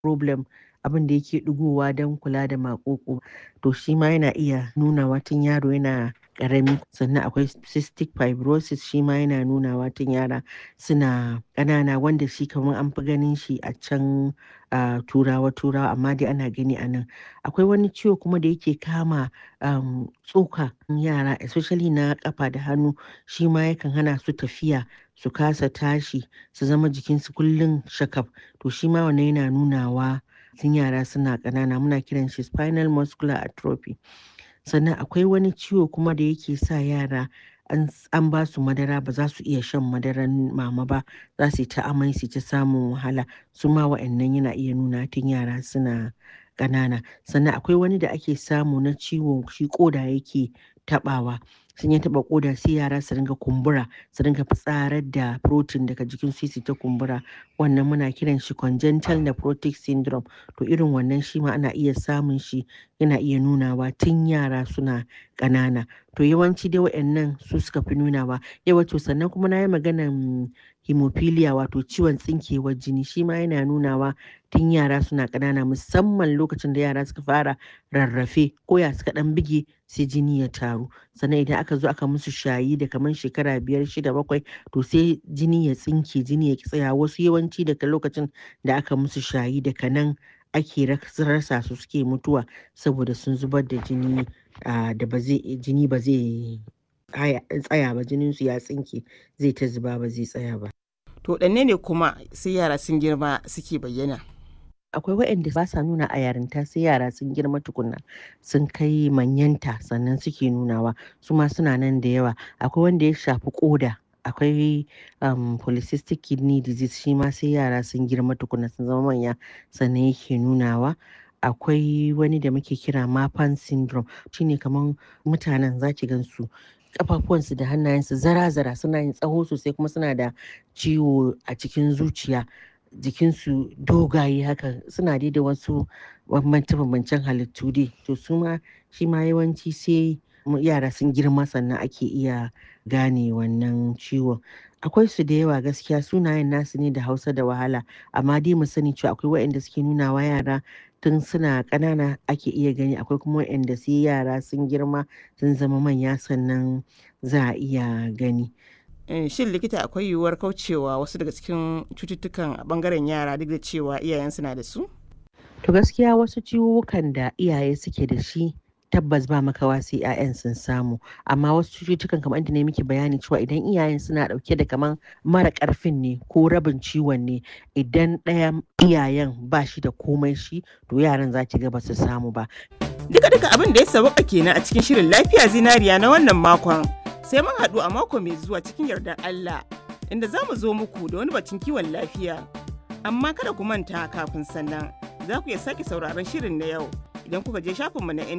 problem abin da yake ɗigowa don kula da maƙoƙo to shi ma yana iya nunawa tun yaro yana ƙarami sannan akwai cystic fibrosis shi ma yana nunawa tun yara suna ƙanana wanda shi kamar an fi ganin shi a can a turawa turawa amma dai ana gani a nan akwai wani ciwo kuma da yake kama um, tsoka yara especially na ƙafa da hannu shi ma yakan hana su tafiya su kasa tashi su zama jikinsu kullum shakaf to shi ma wannan yana nunawa tun yara suna ƙanana muna kiran shi spinal muscular atrophy sannan akwai wani ciwo kuma da yake sa yara an ba su madara ba za su iya shan madaran mama ba za su yi ta amai su ta samun wahala su ma wa'annan yana iya nuna tun yara suna ƙanana sannan akwai wani da ake samu na ciwo shi ƙoda yake taɓawa sun ya taɓa ƙoda sai yara su ringa kumbura su ringa fitsarar da protein daga jikin su ta kumbura wannan muna kiran shi congenital nephrotic syndrome to irin wannan shi ma ana iya samun shi yana iya nunawa tun yara suna ƙanana to yawanci dai waɗannan su suka fi nunawa yawa to sannan kuma na yi maganan hemophilia wato ciwon tsinkewar jini shi ma yana nunawa tun yara suna ƙanana musamman lokacin da yara suka fara rarrafe ko ya suka ɗan bige sai jini ya taru sannan idan aka zo aka musu shayi da kamar shekara biyar shida bakwai to sai jini ya tsinke jini ya tsaya wasu yawanci daga lokacin da aka musu shayi daga nan ake rasa su suke mutuwa saboda sun zubar da jini da ba zai jini ba zai tsaya ba jinin su ya tsinke zai ta zuba ba zai tsaya ba to ɗanne ne kuma sai yara sun girma suke bayyana akwai waɗanda ba sa nuna a yarinta sai yara sun girma tukuna sun kai manyanta sannan suke nunawa su ma suna nan da yawa akwai wanda ya shafi koda akwai um, polycystic kidney disease shi ma sai yara sun girma tukuna sun zama manya sannan yake nunawa akwai wani da muke kira mapan syndrome shine kamar mutanen zaki gansu kafafuwansu da hannayensu zara-zara suna yin tsaho sosai kuma suna da ciwo a cikin zuciya jikinsu dogaye haka suna dai da wasu bambance-bambancen halittu dai to su ma shi ma yawanci sai yara sun girma sannan ake iya gane wannan ciwon akwai su da yawa gaskiya sunayen nasu ne da hausa da wahala amma dai mu sani cewa akwai waɗanda suke nuna wa yara tun suna ƙanana ake iya gani akwai kuma waɗanda sai yara sun girma sun zama manya sannan za a iya gani shin likita akwai yiwuwar kaucewa wasu daga cikin cututtukan a bangaren yara duk da cewa iyayensu na da su to gaskiya wasu ciwukan da iyaye suke da shi tabbas ba makawa sai 'ya'yan sun samu amma wasu cututtukan kamar inda ne miki bayani cewa idan iyayen suna dauke da kaman mara karfin ne ko rabin ciwon ne idan ɗaya iyayen ba shi da komai shi to yaran za ki ga ba su samu ba duka duka abin da ya sauka kenan a cikin shirin lafiya zinariya na wannan makon sai mun haɗu a mako mai zuwa cikin yardar Allah inda za mu zo muku da wani batun kiwon lafiya amma kada ku manta kafin sannan za ku iya sake sauraron shirin na yau idan kuka je shafinmu na